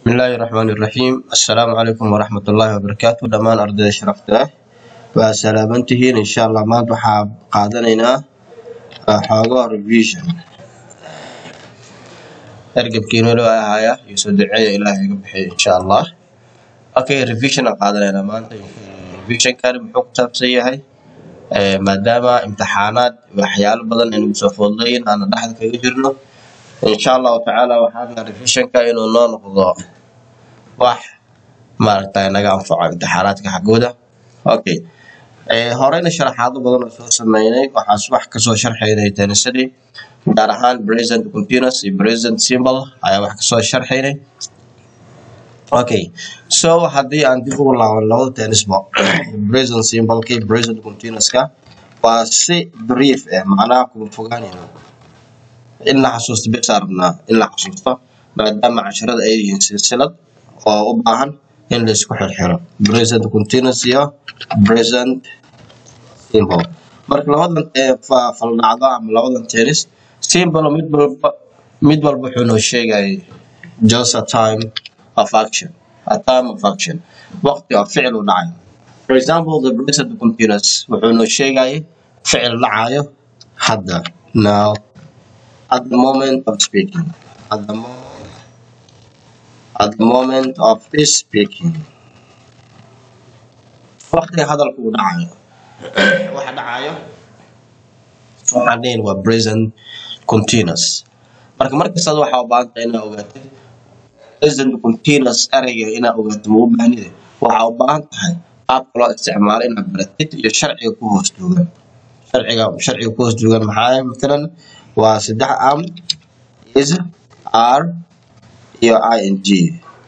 bismillaahi raxmaani raxiim assalaamu calaykum waraxmatullaahi wabarakaatu dhammaan ardayda sharafta ah waa salaaman tihiin insha allah maanta waxaa qaadanaynaa xoogo revision ergebkiina loo ahaya iyo soo duceeya ilaahay iga bixiya insha allah okay revision aan qaadanaynaa maanta revisionkani muxuu ku saabsan yahay maadaama imtixaanaad waxyaalo badan aynu soo foodlayin aana dhexda kaga jirno insha allahu tacaala waxaan revisionka inuu noo noqdo wax maaragtay naga anfaco imtixaanaadka xaggooda okay horeyna sharaxaado badan oo soo sameynay waxaas wax kasoo sharxaynay tenisadii gaar ahaan present continuous iyo present simple ayaa wax kasoo sharxaynay okay so haddii aan dib ugu laaban labada tennisba present simpleka iyo present continuouska waa si brief ah macnaha kuma fogaanayno in la xasuusto bes rabnaa in la xasuusto maadaama casharada ay yihiin silsilad oo u baahan in la isku xirxiro present continuous iyo present simple marka labadan faldhacdo ama labadan tennis simple mid walba mid walba wuxuu noo sheegayay just a time of action a time of action waqti oo ficil u dhacayo for example the present continuous wuxuu noo sheegayay ficil dhacayo hadda now at the moment of speaking at the moment at the moment of this speaking waqtiga hadalku uu dhacayo waxa dhacayo waxaan dhihin waa present continuous marka markastaad waxaa u baahan tahay inaad ogaatid present continuous ereyga inaad ogaato ma u baahnide waxaa u baahan tahay qaabka loo isticmaalo inaad baratid iyo sharciga ku hoos duugan sharciga sharciga ku hoos duugan maxaa matalan waa saddex am is r iyo i n g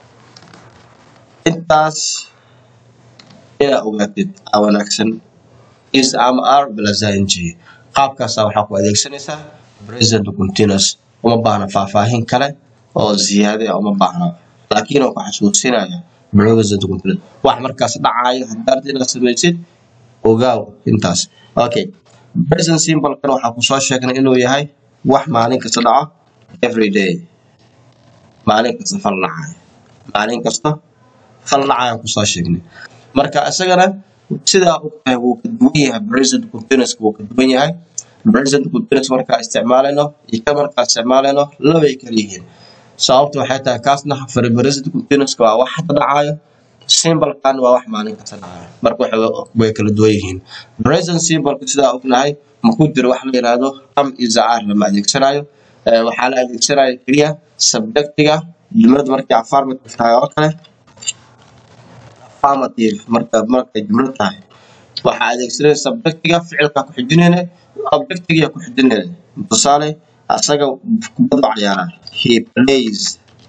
intaas inaad ogaatid aa wanaagsan is am r plus i n g qaabkaasa waxaa ku adeegsanaysaa present continuous uma baahna faahfaahin kale oo ziyaade ah uma baahna laakiin oo ku xasuusinaya present continuous wax markaas dhacayo haddaad inaad samaysid ogaaw intaas okay present simple kan waxaa ku soo sheegnay inuu yahay wax maalin kasta dhaco every day maalin kasta fal dhacayo maalin kasta fal dhacayo kusoo sheegnay marka isagana sidaa ogtahay wuu ka duwan yahay present continuous wuu ka duwan yahay present continuous markaa isticmaalayno iyo ka markaa isticmaalayno labay kala yihiin sababta waxay tahay kaasna for present continuous waa wax hadda dhacayo simple kan waa wax maalin kasta dhacayo marka way kala duwan yihiin present simple sidaa ognahay maku jiro wax la yiraahdo am izaar lama adeegsanayo waxaa la adeegsanaya keliya subjectiga jumlada markay affirmative tahay oo kale affirmative marka markay jumlad tahay waxaa adeegsanaya subjectiga ficilka ku xijinayna objectiga ku xijinayna tusaale asaga kubadu ciyaara he plays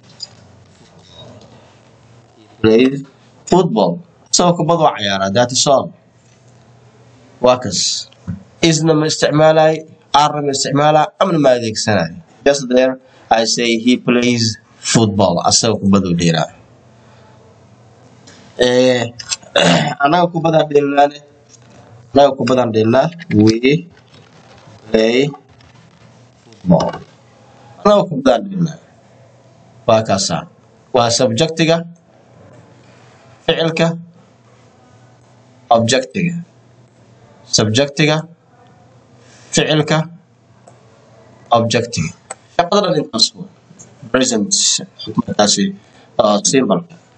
he plays football asagoo kubadu ciyaara that is all waa kas isna ma isticmaalayo arna ma isticmaalayo amna ma adeegsanayo just there I say he plays football asagoo kubadu dheeraa anaga kubadaan dheelnaane anaga kubadaan dheelnaa we play football anaga kubadaan dheelnaa waa kaasaa waa subjectiga ficilka objectiga subjectiga ficilka objectiga shaqada dhan intaas waa present markaasi simple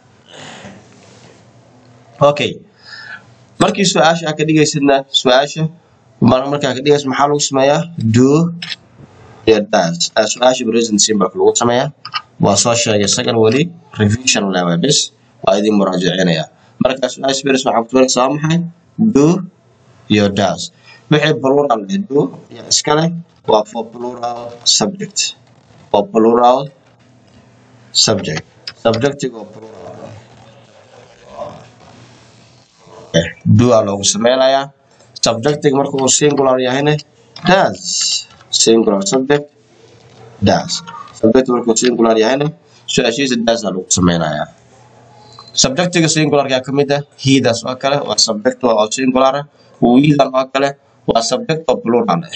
okay markii su-aasha aad ka dhigaysidna su-aasha markaa ka dhigaysid maxaa lagu sameeyaa do iyo das su-aasha present simple lagu sameeyaa waa soo sheegay isagan weli revision level bes waa idin muraajacinaya marka su-aasha beres waxaa ku tuuraysa waa maxay do iyo das wixii plural eh do iyo iskale waa for plural subject for plural subject subjectiga oo plural do aa loogu sameynayaa subjectiga marka uu singular yahayna das singular subject das subject marka uu singular yahayna su-aashiisa das aa lagu sameynayaa subjectiga singularka ka mid ah hidaas oo kale waa subject oo singular ah wiidan oo kale waa subject oo plural ah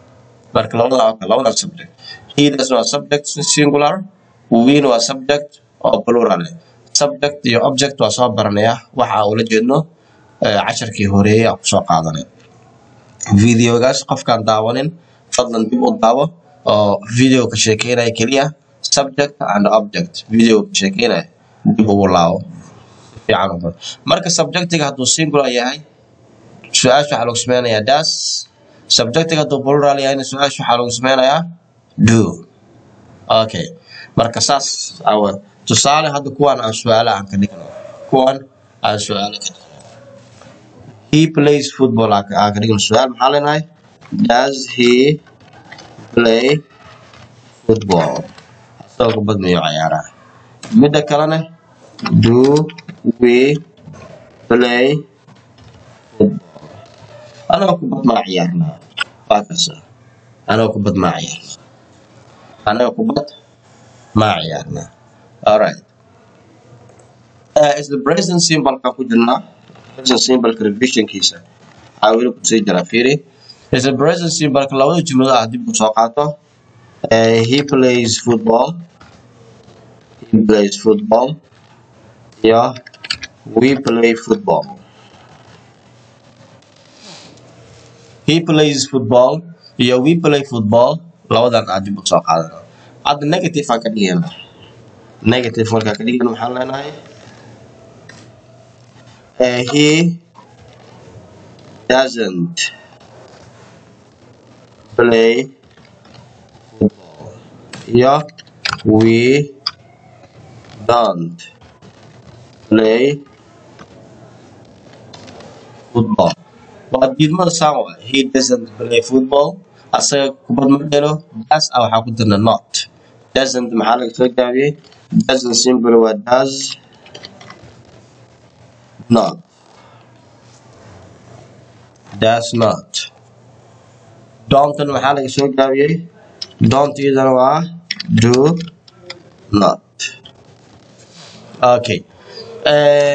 marka labada oo kale labada subject hidaas waa subject singular wiin waa subject oo plural eh subject iyo object waa soo baranaya waxa ula jeedno eh, casharkii horeeyey aan kusoo qaadanay videogaas qofkaan daawanin fadlan dib u daawo oo video ka sheekeynaya keliya subject and object video ka sheekeynaya dib ugu laabo fiican u qor. marka subjectiga hadduu singular yahay su-aasha waxaa lagu sameynayaa das subjectiga hadduu plural yahayna su-aasha waxaa lagu sameynayaa do okay marka saas awa tusaale hadda kuwan aan su-aale aan ka dhigno kuwan aan su-aale ka dhigno he plays football aan ka aan ka dhigno su-aal maxaa leenahay does he play football asagoo kubad mayo ciyaaraa midda kalena do we play football anagoo kubad maa ciyaarnaa waa kasa anagoo kubad maa ciyaarnaa anagoo kubad maa ciyaarnaa alright uh, is the present symbol ka ku jirnaa present symbolka revisionkiisa waxaa weli kusii jira fiiri is the present symbolka labada jumlado ah dib u soo qaato uh, he plays football he plays football iyo we play football he plays football iyo we play football labadan aad dib u soo qaadana hadda negative aan ka dhigayna negative markaan ka dhigayna maxaan leenahay uh, he doesn't play football iyo we don't play football waa diidmada saan waa he doesn't play football asaga kubad ma dhelo das ah waxaa ku dirna not doesn't maxaa laga soo gaabiyey doesn't simple waa does not does not don'tan maxaa laga soo gaabiyey don't iyadana waa do not okay eh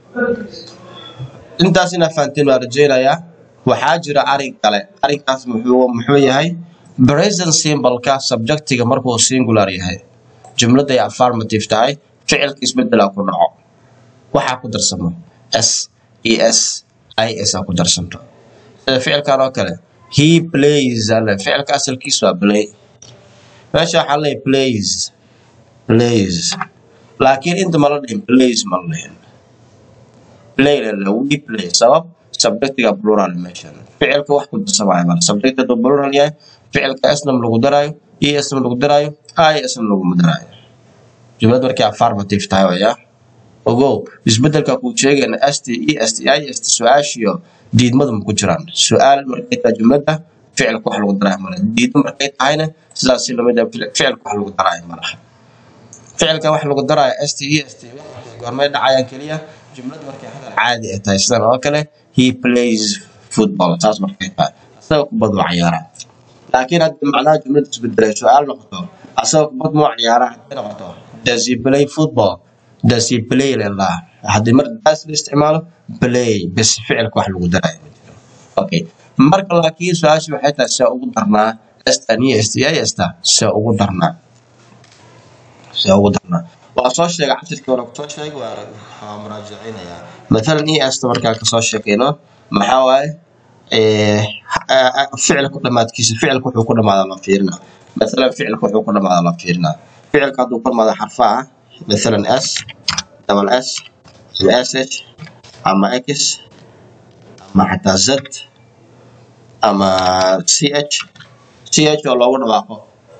intaas inaa fahanteen baan rajeynayaa waxaa jira arin kale arinkaas muxuu muxuu yahay present symbolka subjectiga markuu singular yahay jumladay affirmative tahay ficilka isbedelaa ku dhaco waxaa ku darsamo s e s i s aa ku darsanto sida ficilkan oo kale he plays ale ficilka asalkiisu waa play meesha waxaa leeyahay plays plays laakiin inta mala dhihin plays mala dhihin play la we play sabab subjectiga plural meeshan ficilka wax ku darsamaayo mala subject hadduu plural yahay ficilka snam lagu daraayo e snam lagu daraayo i snam laguma daraayo jumlad markay affirmative tahay waya ogow isbedelka kuu sheegayna st e st i st su-aashiyo diidmada ma ku jiraan su-aal markay tahay jumladda ficilka wax lagu daraayo mala diidmo markay tahayna sidaas si lamid ah ficilka wax lagu daraayo malaha ficilka wax lagu daraayo st e st goormay dhacayaan keliya jumlad markay hadal caadi ay tahay sidan oo kale he plays football saas markay tahay asaga kubad waa ciyaaraa laakiin hadda macnaha jumlada isbedelay su-aal noqoto asaga kubad muu ciyaaraa hadday noqoto does he play football does he play lillah haddii mar daas la isticmaalo play bes ficilka wax lagu daraayo ma jiro okay marka laakiin su-aasha waxay tahay see ugu darnaa stan iyo sti sta see ugu darnaa see ugu darnaa waa soo sheegay casharkii hore kusoo sheegay waa waa muraajacinayaa mathalan e sta markaan kasoo sheekayno maxaa waaye eh, ah, ah, ficilku dhamaadkiisa ficilka wuxuu ku dhamaadaa la fiirinaa mathalan ficilka wuxuu ku dhamaadaa la fiirinaa ficilka hadduu ku dhamaado xarfaha mathalan s double s ama sh ama x ama xataa z ama ch ch oo loogu dhawaaqo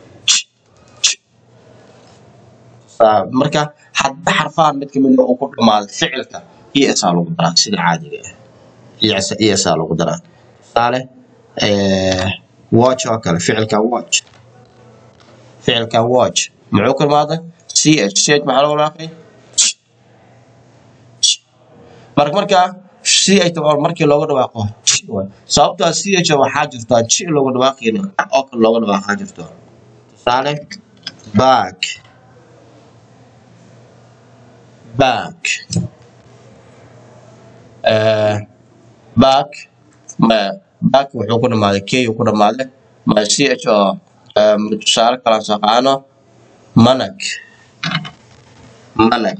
Saa- marka hadda xarfahan mid kamid ah uu ku dhamaado ficilka es aa lagu daraa sida caadiga ah es es aa lagu daraa tusaale eh, watch oo kale ficilka watch ficilka watch muxuu ku dhamaada ch ch maxaa lagu dhawaaqay marka markaa ch oo markii looga dhawaaqo ch waay. sababtoo ah ch waxaa jirta ch looga dhawaaqayna oo kale looga dhawaaqaa jirto tusaale back back eh, back ma back wuxuu ku dhamaaday k uu ku dhamaaday ma ch oo eh, tusaale kale aan soo qaadano manag manag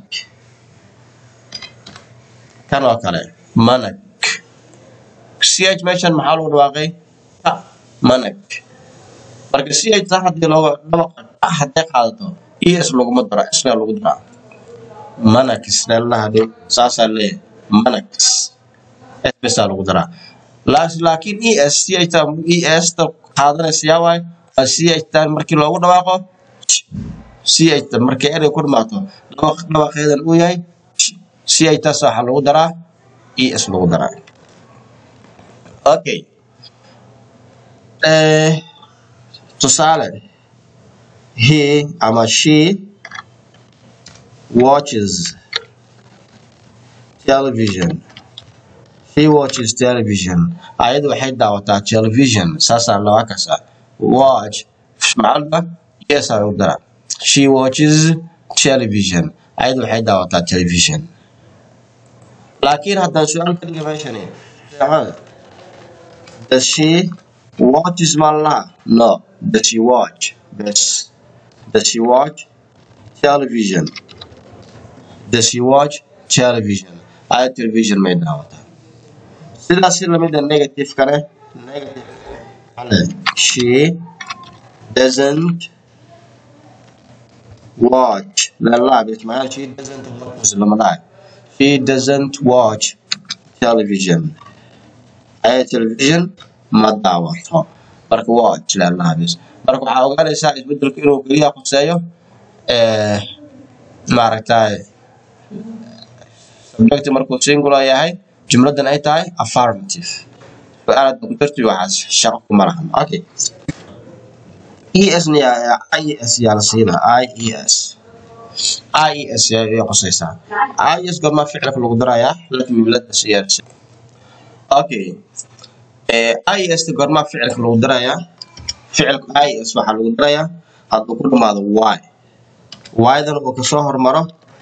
kan oo kale manag ch meeshan maxaa lagu dhawaaqay ta manag marka ch ta haddii looga dhawaqa ta hadday qaadato es laguma daro isgaa lagu daraa manax leelaha dhow saasaa leeyahay manax s besaa lagu daraa Laas- laakiin es ch ta es ta qaadanaysa yaa waay waa ch tan markii loogu dhawaaqo ch ta markii erey ku dhamaato dhawaq dhawaqeedan uu yahay ch taas waxaa lagu daraa es lagu daraa okay eh tusaale he ama she watches television she watches television ayadu waxay daawataa television saasaa laba kasa watch macalba yes ay u dara she watches television ayadu waxay daawataa television laakiin haddaan su-aal ka dhiga meeshani jaamacada does she watches ma laha no does she watch bes does she watch television does she watch television ayad television may daawataa sidaas si lamid a negative kale negative kale she doesn't watch lalaab ismail she doesn't watch lama dhahay she doesn't watch television ayad television ma daawato marka watch lalaabis marka waxaa ogaanaysaa isbedelku inuu keliya khuseeyo eh, maaragtay subject markuu singular yahay jumladan ay tahay affirmative su-aalaad ku jirto waxaas shaqo kuma lahan okay es na ies yaa la siinaa ies ies ayay qusaysaa ies goormaa ficilka lagu darayaa laakiin milada siyaadsa okay eh, ies goormaa ficilka lagu darayaa ficilka ies waxaa lagu darayaa hadduu ku dhamaado y y-dan uu kasoo hormaro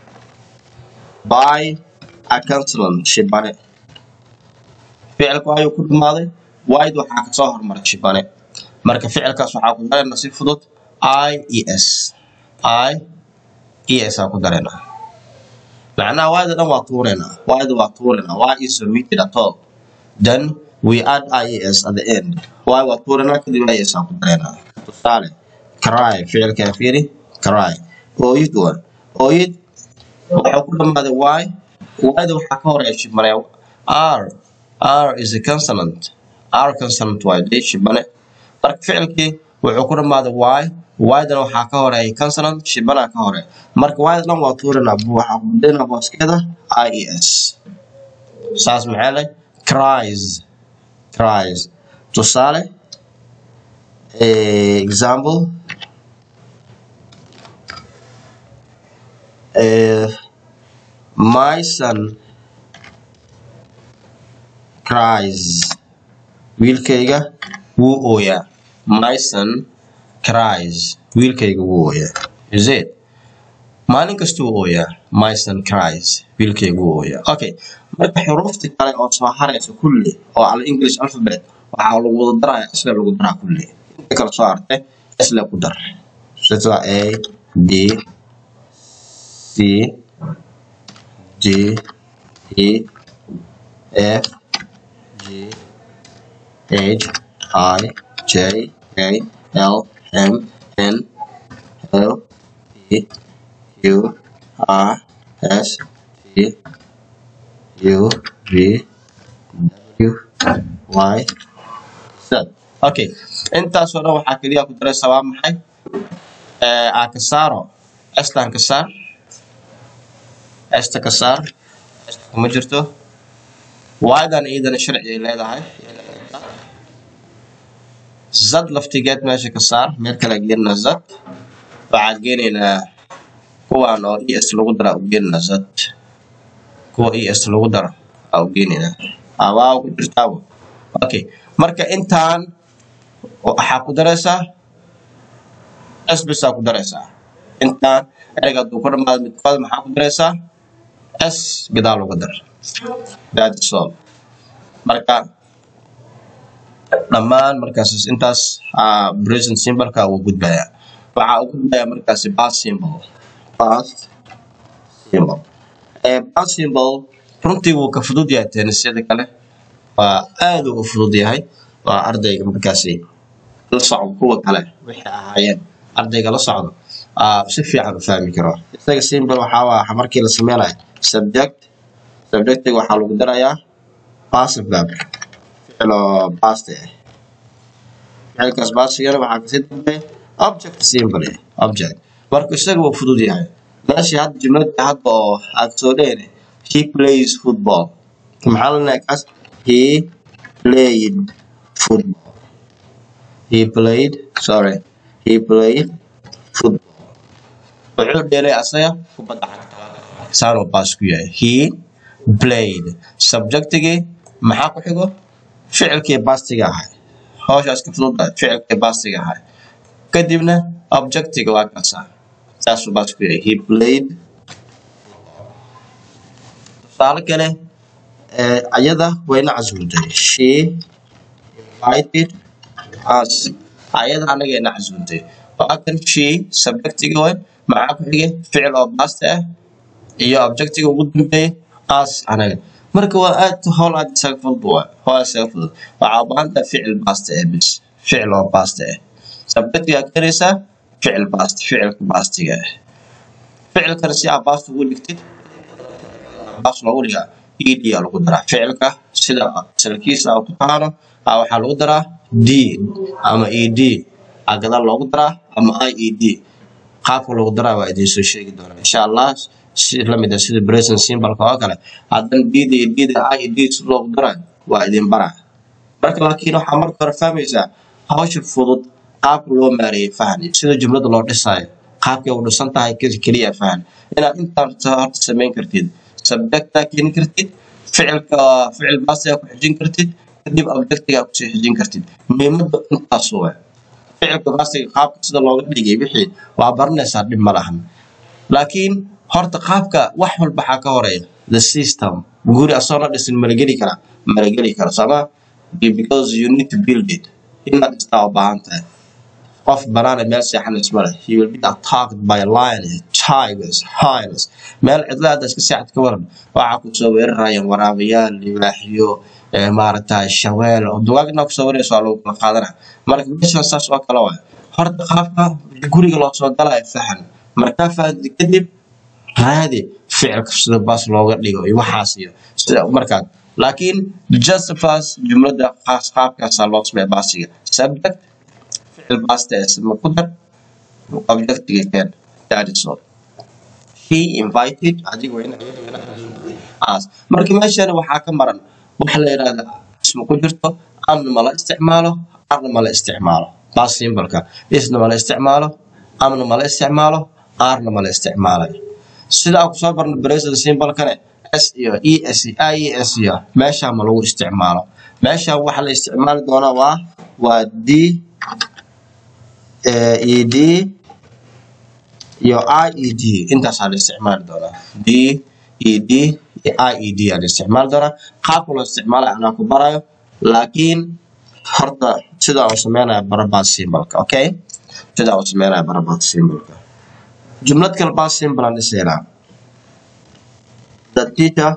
by a consonant shibane ficilku ayuu ku dhamaaday wide waxaa kasoo hormaray shibane marka ficilkaas waxaa ku darayna si fudud i e s i e s aa ku darayna macnaha wide dhan waa tuuraynaa wide waa tuuraynaa y is omitted at all then we add ies at the end y waa tuuraynaa kadib ies aa ku daraynaa tusaale cry ficilkaa fiiri cry ooyid waa ooyid waxaa ku dhamaaday y y-da waxaa ka horeeya shibane r r is a consonant r consonant waa dee shibane marka ficilkii wuxuu ku dhamaaday y y-dana waxaa ka horeeya consonant shibana ka hore marka y-da dhan waa tuurinaa bu- waxaa ku beddelinaa booskeeda i e s saas maxaa leh cries cries tusaale eh, example eh, my son cries wiilkayga wuu ooyaa my son cries wiilkayga wuu ooyaa is it maalin kastuu ooyaa my son cries wiilkayga wuu ooyaa okay marka xuruufta kale oo soo haraysa kulli oo al english alphabet waxaa lagu wada daraya isla lagu daraa kulli inta kale soo hartay isla ku dar sida a d c d e f g H I J K L M N O P Q R S T U V W Y Z. Okay, intaas oo dhan waxaa keliya ku daraysa waa maxay? Eh, aa ka saaro estan ka saar esta ka saar esta kuma jirto waadan iyadana sharci ay leedahay zad laftigeed meesha ka saar meel kale geenna zad waxaad geenaynaa kuwaan oo es lagu dara u geenaynaa zad kuwa es lagu dara aa u geenaynaa abaa ku jirtaabo okay marka intaan waxaa ku daraysaa s bisaa ku daraysaa intaan ereyga hadduu ku dhamaado midkood maxaa ku daraysaa s gadaal uga dar that is all marka dhammaan markaas intaas ah, present simboleka wuu gudbayaa waxaa u gudbayaa markaasi past symbol past symbol Eh, past symbol runtii wuu ka fudud yahay tennisyada kale waa aad uu u fudud yahay waa ardayga markaasi la socdo kuwa kale wixii ahaayeen ardayga la socdo aa si fiican u fahmi karo isaga symbol waxaa waa markii la sameynayo subject subjectiga waxaa lagu darayaa passive verb ficil oo past ah ficilkaas bastigana waxaa kasii dambeeya object symbol eh object marka isaga wuu fudud yahay meeshii hadda jumladda hadda oo aad soo dhehne he plays football maxaa la leeyahay kaas he played football he played sorry he played football wuxuu dheelay asaga kubadda cagta saanuu baas ku yahay he played subjectigii maxaa ku xigo ficilkii bastiga ahay hawshaas ka fududahay ficilkii bastiga ahay kadibna objectiga waa kasaa saasuu baas ku yahay he played tusaale kale eh, ayada wayna casuuntay she invited us ayada anaga ina casuuntay waa kan she subjectiga way maxaa ku xigay ficil oo basta ah iyo objectiga ugu dambeeyay us anaga marka waa aad howl aad isaga fudud waa howl isaga fudud waxaa u baahan tahay ficil basta ah bis ficil oo basta ah subjectiga aad karaysaa ficil bast ficilka bastiga ah ficilkana si aad basta ugu dhigtid baas loogu dhigaa ed aa lagu daraa ficilka sida asalkiisa aa ku tahaano aa waxaa lagu daraa d ama ed aa gadaal loogu daraa ama ied qaabka lagu daraa waa idin soo sheegi doonaa insha allah si lamid ah sida present symbolka oo kale haddana dda iyo dda ied si loogu daraa waa idin baraa marka laakiin waxaa marka hore fahmaysaa hawsha fudud qaabka loo maareeyay fahan iyo sida jumlada loo dhisaayo qaabkay u dhisan tahay keli- keliya fahan inaad intaan horta samayn kartid subjectaa keeni kartid ficilka ficil baasigaa ku xijin kartid kadib objectigaa kusii xijin kartid muhiimada intaas waa ficilka baasiga qaabka sida looga dhigay wixii waa baranaysaa dhib ma lahan laakiin horta qaabka wax walba waxaa ka horeeya the system guri asoo la dhisin malageli kara malageli kara sooma because you need to build it inaad dhistaa u baahan tahay qof banaana meel seexanays male he will be attacked by lions tigers hyenas meel cidlaada iska seexad ka waran waxaa kusoo weerarayaan waraabayaal libaaxyo eh, maaragtay shaweel oo dugaagna kusoo weeraraysa waa lagu kala qaadana marka meeshan saas oo kale waay horta qaabka guriga loo soo galayo fahan markaa fahanti kadib raadi ficilka sida baas looga dhigo iyo waxaas iyo sida markaa laakiin just first jumlada qaas qaabkaasaa loo sameeya baasiga subject ficil baasta ee sima ku dar objectiga keen that is all he invited adiga waa inaad us marka meeshan waxaa ka maran waxa la yidhahda isma ku jirto amna mala isticmaalo arna mala isticmaalo bas simbolka isna mala isticmaalo amna mala isticmaalo arna mala isticmaalayo sidaa ku soo barna present symbolkane s iyo e s iyo i e s iyo meeshaa ma lagu isticmaalo meesha waxa la isticmaali doonaa waa waa d eh, ed iyo ied intaasaa la isticmaali doonaa d ed iyo ied aa la isticmaali doonaa qaabka loo isticmaalayo anaa ku barayo laakiin horta sidaa uu sameynaya barabaad symbolka okay sidaa uu sameynaya barabaad symbolka jumlad kale baa symbol aan dhisaynaa the teacher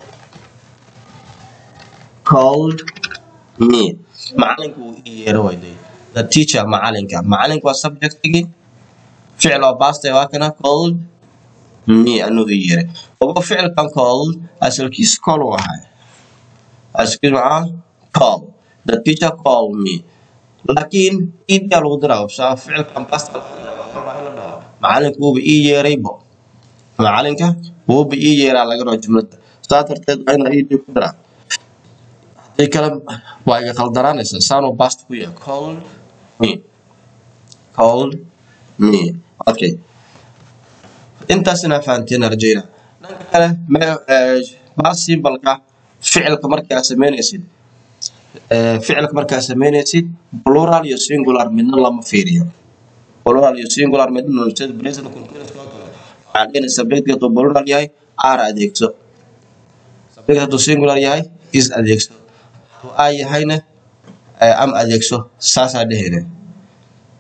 called me macalinku wuu ii yeero wayday the teacher macalinka macalinka waa subjectigii ficil oo baastay waa kana called me anuu ii yeeray ogo ficilkan called asalkiis call uu ahay asalkiis maxaa call the teacher called me laakiin iidaa lagu diraa saa ficilkan baasta macalinku wuuba ii yeeraybo macalinka wuuba ii yeeraa laga rabo jumlada saa darteed waa inaa iidii ku diraa hadii kale waa iga khaldaraanaysa saanuu baasta ku yahay called me called me okay intaas inaa fahanteen rajayna dhanka kale me- eh, baas symbolka ficilka markaa sameynaysid eh, ficilka markaa sameynaysid plural iyo singular midna lama fiiriyo plural iyo singular midna sida present continuous oo kale waxaan dhehna subject hadduu plural yahay r adeegso subject hadduu singular yahay is adeegso hadduu a yahayna eh, am adeegso saasaa dhehayna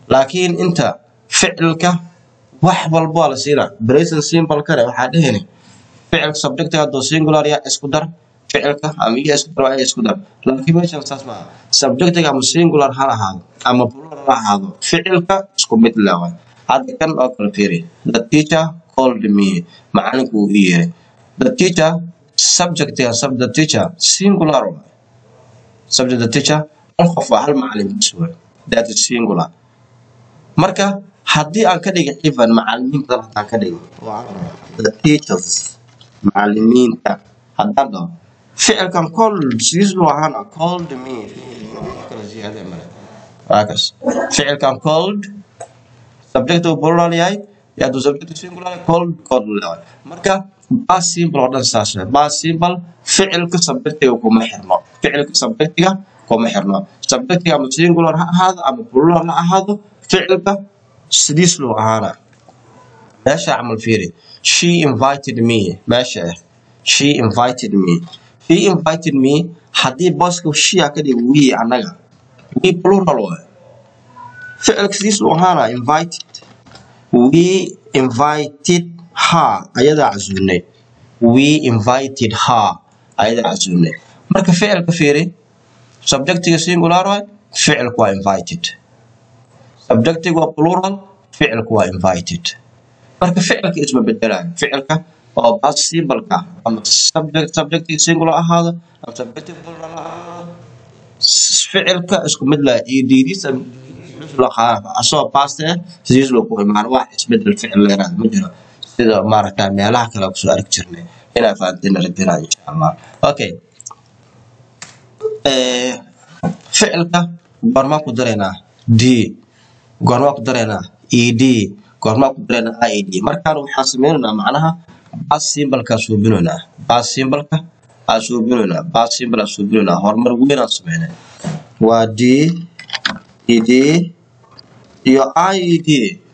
laakiin inta ficilka wax walba waa la siinaa present symbolkane waxaa dhehayna ficilka subjectiga hadduu singular ya isku dar ficilka ama iya isku dar waa iya isku dar laakiin meeshan saas maaha subjectiga ama singular ha ahaado ama plural ha ahaado ficilka isku mid le waay hadda kan oo kale fiiri the teacher called me macalinku uu ii yeeray the teacher subjectiga sub the teacher singular waay subject the teacher hal qof waa hal macalin bas waay that is singular marka haddii aan ka dhigo even macalimiin badan haddaan ka dhigo oo aan dhaho the teachers macalimiinta haddaan dhaho ficilkan called sidiisuu ahaana called me kala ziyaade male waa kas ficilkan called subject uu plural yahay iyo hadduu subject singular yahay called called leeyahay marka past simple oo dhan saas waay past simple ficilka subjectiga kuma xirno ficilka subjectiga kuma xirno subjectiga ama singular ha ahaado ama plural ha ahaado ficilka sidiis loo ahaana meesha camal fiiri she invited me meesha ah she invited me she invited me haddii booska she a ka dhig we annaga we plural waay ficilka sidiis loo ahaana invited we invited her ayadaa casuunay we invited her ayadaa casuunay marka ficilka fiiri subjectiga singular waay ficilku waa invited subjectiga waa plural ficilku waa invited marka ficilka isma bedelayo ficilka oo past simple-ka ama subject subjectiga singular ahaado ama subjectiga plural ha ahaado ficilka isku mid laha eddiisa asoo past eh sidiis loo ku imaan wax isbedel ficil leeraad ma jiro sida maaragta meelaha kale kusoo arki jirnay inaa fahanteen rabinaa insha allah okay Eh, ficilka goormaan ku daraynaa d goormaan ku daraynaa ed goormaan ku daraynaa ied markaan waxaan sameynaynaa macnaha bas simbalkaa suubinaynaa bas simbalka aa suubinaynaa bas simbal aa suubinaynaa horumar weyn aan sameynay waa d ed iyo ied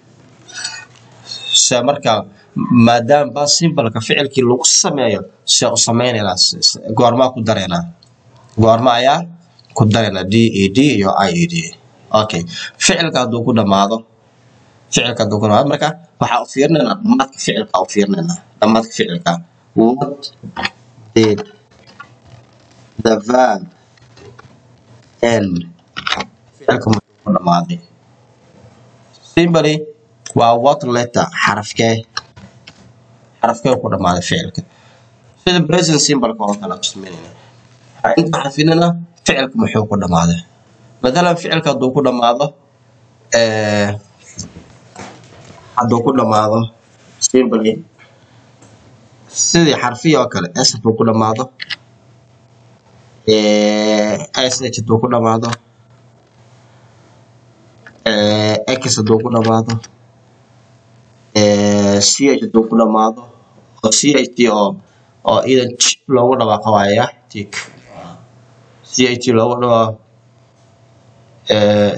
se markaa maadaama bas simbalka ficilkii lagu sameeyo se u sameynaynaa s- s- goormaa ku daraynaa goorma ayaa ku daraynaa d e d iyo i e d okay ficilka hadduu ku dhamaado ficilka hadduu ku dhamaado marka waxaa u fiirinaynaa dhamaadka ficilka u fiirinaynaa dhamaadka ficilka what did the verb end ficilka muxuu ku dhamaaday simply waa what letter xarafkee xarafkee ku dhamaaday ficilka sida present simple-ka oo kale aan sameynayna inta xarfinana ficilka muxuu ku dhamaaday matalan ficilka hadduu ku dhamaado eh, hadduu ku dhamaado simply sidii xarfiya oo kale s hadduu ku dhamaado eh, sh hadduu ku dhamaado eh, x hadduu ku dhamaado eh, ch hadduu ku dhamaado oo cht oo oo idan j loogu dhawaaqo waaya tik cht loogu dhawaaqo eh,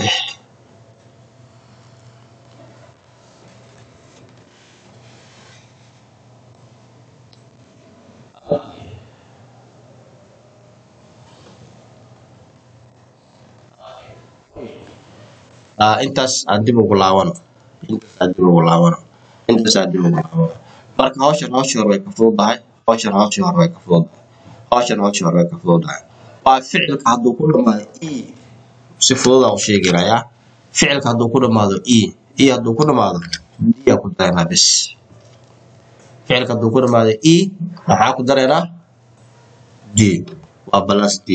ah, intaas aan dib ugu laabano intaas aan dib ugu laabano intaas aan dib ugu laabano marka hawshan hawshii hore way ka fududahay hawshan hawshii hore way ka fududahay hawshan hawshii hore way ka fududahay waa ficilka hadduu ku dhamaado e si fudud aan u sheeganayaa ficilka hadduu ku dhamaado e e hadduu ku dhamaado d aa ku daraynaa bis ficilka hadduu ku dhamaado e maxaa ku daraynaa d waa balas d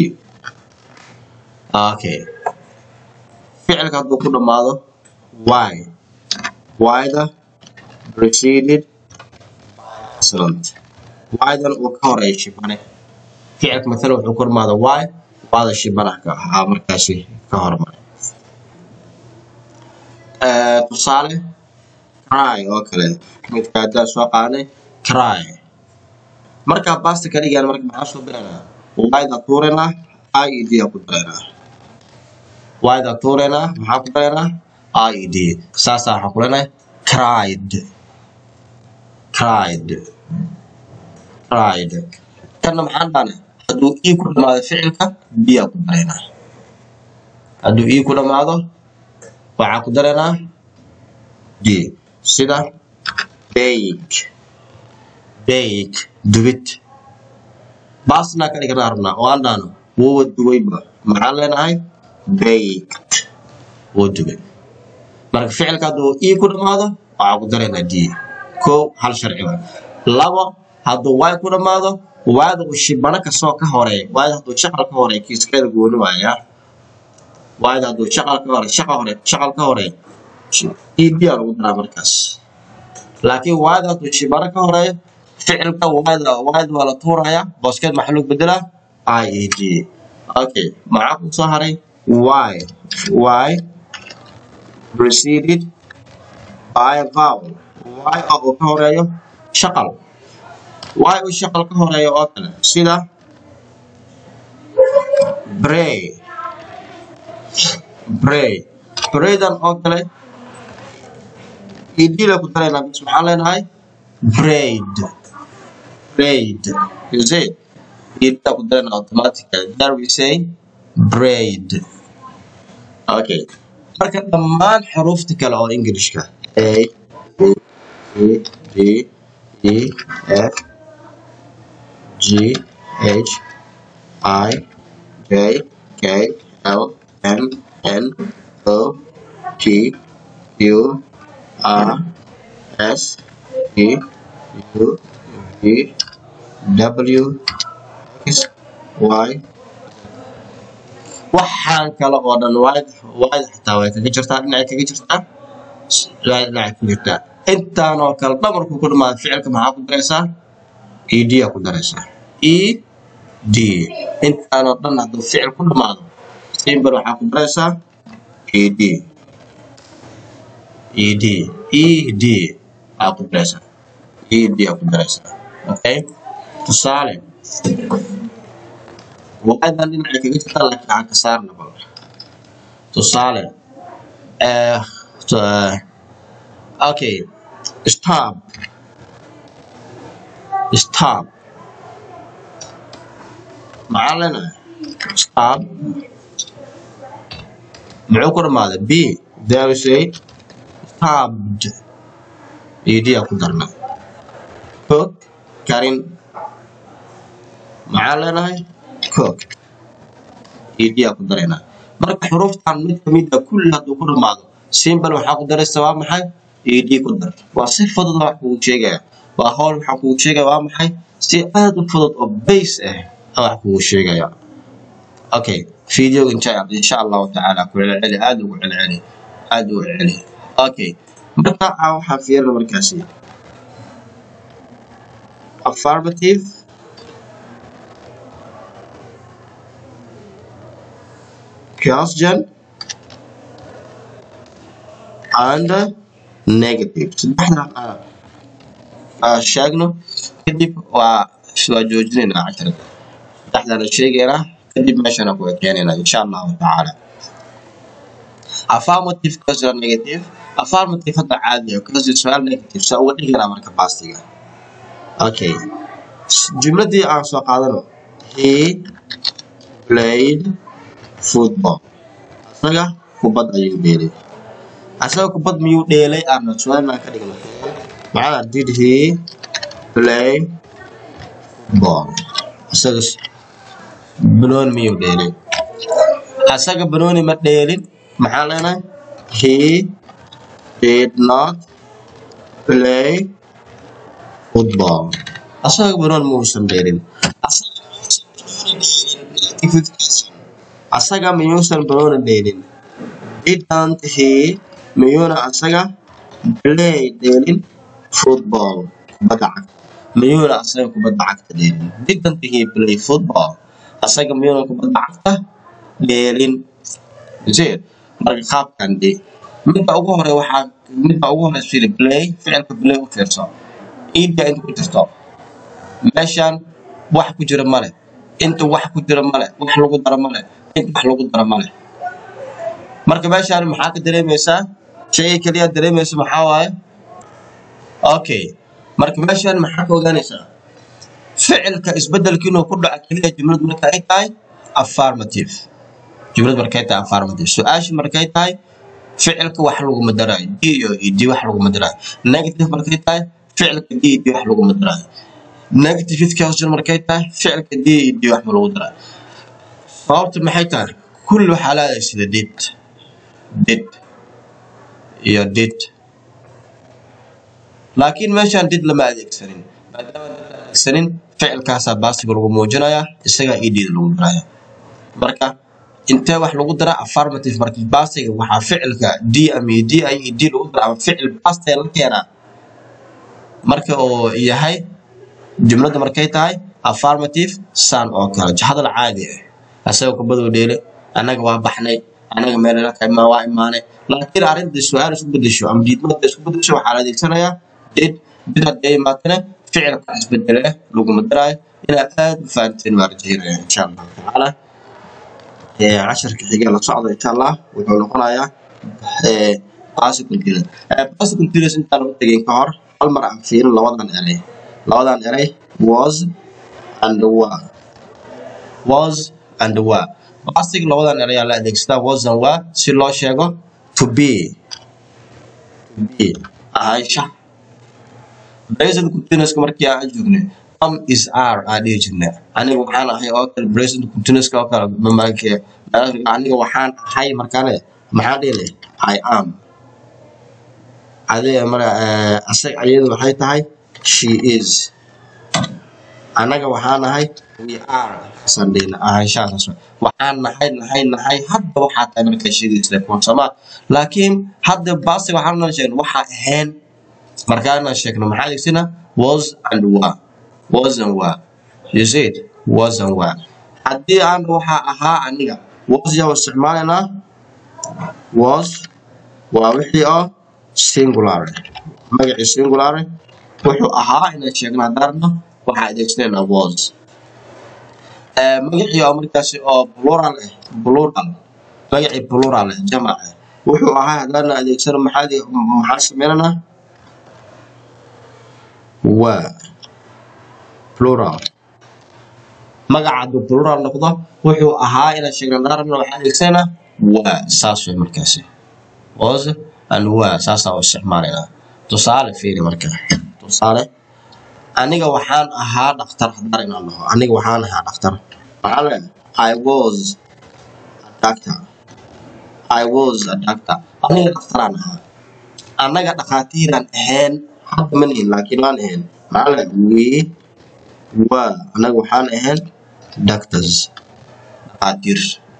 okay ficilka hadduu ku dhamaado y y-da preceded excellent y-dan uu ka horeeya shibane ficilka matala wuxuu ku dhamaado y y-da shibanaha ahaa markaasi ka hormaray Eh, tusaale cry oo kale midka haddaan soo qaanay cry markaa basta ka dhigaan marka maxaa soo biraynaa y-da tuuranaa i e d aa ku daraynaa y-da tuuranaa maxaa ku daraynaa i e d saasaa waxaa ku leenahay cried cried cried kanna maxaan dhahnay hadduu e ku dhamaado ficilka b aa ku daraynaa hadduu e ku dhamaado waxaa ku daraynaa d sida bake bake dubid baasna ka dhigana rabnaa oo aan dhahno wuuwa dubayba maxaan leenahay baked wuu dubay marka ficilka hadduu e ku dhammaado waxaa ku daraynaa d kow hal sharci waay labo hadduu y ku dhammaado waada uu shibano kastoo ka horeeya waada hadduu shaqal ka horeeya kiiskeeda gooni waaya waada hadduu shaqal ka hore shaqal hore shaqal ka horeeya ed aa lagu daraa markaas laakiin waada hadduu shibano ka horeeyo ficilka waada waada waa la tuurayaa booskeed maxaa lagu bedelaa i e d okay maxaa ku soo haray y y preceded by a vowel y oo uu ka horeeyo shaqal y uu shaqal ka horeeyo oo kale sida bray bray braydan oo kale idila ku daraynaa bis maxaan leenahay braid braid you see idila ku daraynaa automatically there we say braid okay marka dhammaan xuruufta kale oo ingilishka a b c d e f g h i j k l m n o p q r s t u v w x y waxaan kale oo dhan waad waad xataa way kaga jirtaa dhinacay kaga jirtaa waad dhinacay ku jirtaa intaan oo kale dhamarku ku dhamaada ficilka maxaa ku daraysaa e d aa ku daraysaa e d intaan oo dhan hadduu ficil ku dhamaado simbar waxaa ku daraysaa e d e d e d aa ku daraysaa e d aa ku daraysaa okay tusaale waadan dhinacay kaga jirtaa laakiin aan ka saarna bal tusaale eh okay stop stop maxaa leenahay stop muxuu ku dhamaaday b there is a stopped ed aa ku darna cook karin maxaa leenahay cook ed aa ku daraynaa marka xuruuftan mid kamid a kulli hadduu ku dhamaado simbal waxaa ku daraysa waa maxay ed ku dar waa si fudud wax kugu sheegaya waa howl waxaa kugu sheegaya waa maxay si aad u fudud oo base ah aan wax kugu sheegaya okay videoga insha insha allahu tacaala ku celceli aad ugu celceli aad ugu celceli okay marka aa waxaa fiirina markaasi affirmative question and negative saddexda aan sheegno kadib waa waa joojinaynaa casharka saddexdana sheegaynaa kadib meeshana ku ekeenaynaa insha allahu tacaala affirmative question negative affirmative hadda caadi ah question su-aal negative saa uga dhiganaa marka bastiga okay jumladii aan soo qaadano he played football asaga kubad ayuu dheelay asaga kubad miyuu dheelay aana su-aalnaan ka dhigno maxaa did he play football asaga banooni miyuu dheelay asaga banooni ma dheelin maxaa leenahay he did not play football asaga banooni muusan dheelin asaga miyuusan banooni dheelin didn't he miyuuna asaga play dheelin football kubadda cagta miyuuna asaga kubadda cagta dheelin didn't he play football asaga miyuuna kubadda cagta dheelin zed marka qaabkan de midda ugu hore waxaa midda ugu horeysa fili play ficilka play u fiirso iida inta ku jirto meeshan wax ku jira male inta wax ku jira male wax lagu daro male inta wax lagu daro male marka meeshaan maxaa ka dareemaysaa shayga kaliya dareemaysa maxaa waaye okay marka meeshaan maxaa ka ogaanaysaa ficilka isbedelka inuu ku dhaco keliya jumlad marka ay tahay affirmative jumlad markay tahay affirmative su-aasha markay tahay ficilka wax laguma daraayo d iyo d wax laguma daraayo negative markay tahay ficilka d d wax laguma daraayo negative fifth question markay tahay ficilka d iyo d wax ma lagu daraa sababta maxay tahay kulli waxaa leedahay sida did did iyo did laakiin meeshaan did lama adeegsanin maadaama did la adeegsanin ficilkaasaa baasiga lagu muujinayaa isagaa ed lagu daraya marka intee wax lagu daraa affirmative marka baasiga waxaa ficilka d ama d ay ed lagu daraa ama ficil baastee la keenaa marka uu yahay jumladda markay tahay affirmative san oo kale hadal caadi ah asagoo kubaduu dheele annaga waa baxnay annaga meel waa imaanay laakiin arrinta su-aal isku bedesho ama diidmada isku bedesho waxaa la adeegsanayaa did did haddii ay imaatana ficilka isbedele laguma daraayo inaad aad u fahanteen baa rajaynaya insha allahu tacaala casharka xiga la socda insha allah wuxuu noqonayaa bicycle dealer bicycle dealers intaan u tegin ka hor hal mar aan fiirin labadan eray labadan eray was and were was and were basig labadan eray ayaa la adeegsadaa was and were si loo sheego to be to be ahaansha present continuouska markii aan joognay am is r aan dhihi jirnay aniga waxaan ahay oo kale present continuouska oo kale mamalkee aniga waxaan ahay markaane maxaan dhihi leh i am adiga mara asag ayadu waxay tahay she is anaga waxaan nahay we are sandhina ahaanshahaas waxaan nahay nahay nahay hadda waxaa tahay markaa sheegaysa kuwansama laakiin hadda baasi waxaan noo sheegna waxaa ahayn markaana sheegno maxaa adeegsana was and were was and were you see it was and were haddii aan waxaa ahaa aniga was yaa isticmaalaynaa was waa wixii oo singular magacii singular wuxuu ahaa inaan sheegno haddaarno waxaa adeegsanaynaa was magacii oo markaasi oo plural ah plural magacii plural ah jamac ah wuxuu ahaa haddaarna adeegsano maxaa maxaa sameynanaa waa plural magaca hadduu plural noqdo wuxuu ahaa inaan sheegno haddaarno waxaa adeegsanayna waa saas way markaasi was and were saasaa u isticmaalaynaa tusaale fiiri marka tusaale aniga waxaan ahaa dhaktar haddaar inaan dhaho aniga waxaan ahaa dhaktar maxaa le i was a doctor i was a doctor aniga dhaktaraan ahaa annaga dhakhaatiiraan ahayn hadda ma nihin laakiin waan ahayn maxaa le we were annaga waxaan ahayn doctors dhakhaatiir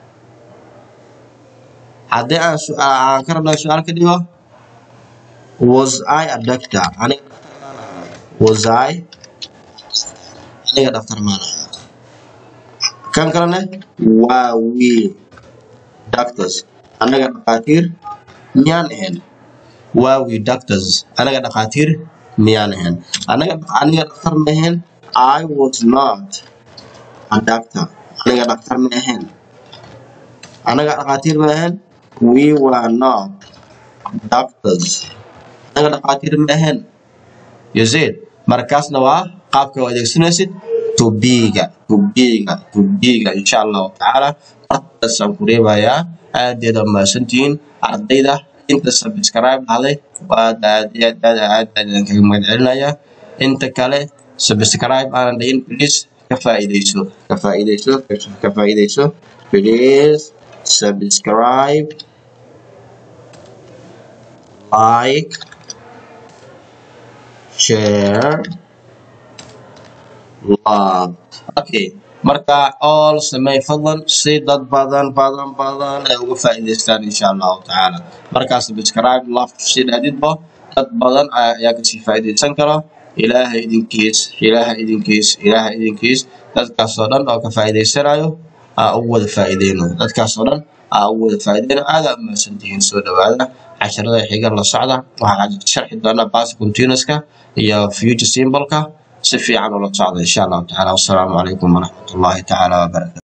haddii aan aan ka rabnaa su-aal ka dhigo was i a doctor aniga was i aniga dhaktar maan ahaa kan kalene waa we doctors anaga dhakhaatiir miyaan ahayn waa we doctors anaga dhakhaatiir miyaan ahayn anaga aniga dhaktar ma ahayn i was not a doctor aniga dhaktar ma ahayn anaga dhakhaatiir ma ahayn we were not doctors anaga dhakhaatiir ma ahayn you see it markaasna waa qaabka oo adeegsanaysid to be-ga to be-ga to be-ga insha allahu tacaala markaasaan ku reebayaa aadeeda mahadsantihiin ardayda inta subscribe dhahday waad aad aad aad aad aad kaga mahad celinayaa inta kale subscribe aanan dhihin please ka faa'iidayso ka faa'iidayso ka faa'iidayso please subscribe like share love okay marka all samey fadlan si dad badan badan badan ay uga faa'iidaystaan insha allahu tacaala markaa subscribe love si dhahdidba dad badan ayaa kasii faa'iidaysan kara ilaahay idinkiis ilaahay idinkiis ilaahay idinkiis dadkaasoo dhan oo ka faa'iidaysanayo aa ugu wada faa'iideyno dadkaasoo dhan aa ugu wada faa'iideyno aada umahadsantihiin soo dhawaada casharada xiga la socda waxaan sharxi doonaa bas continuouska iyo future symbolka si fiican ula socda insha allahu tacaala wassalaamu calaykum waraxmatullaahi tacaala wabarakatu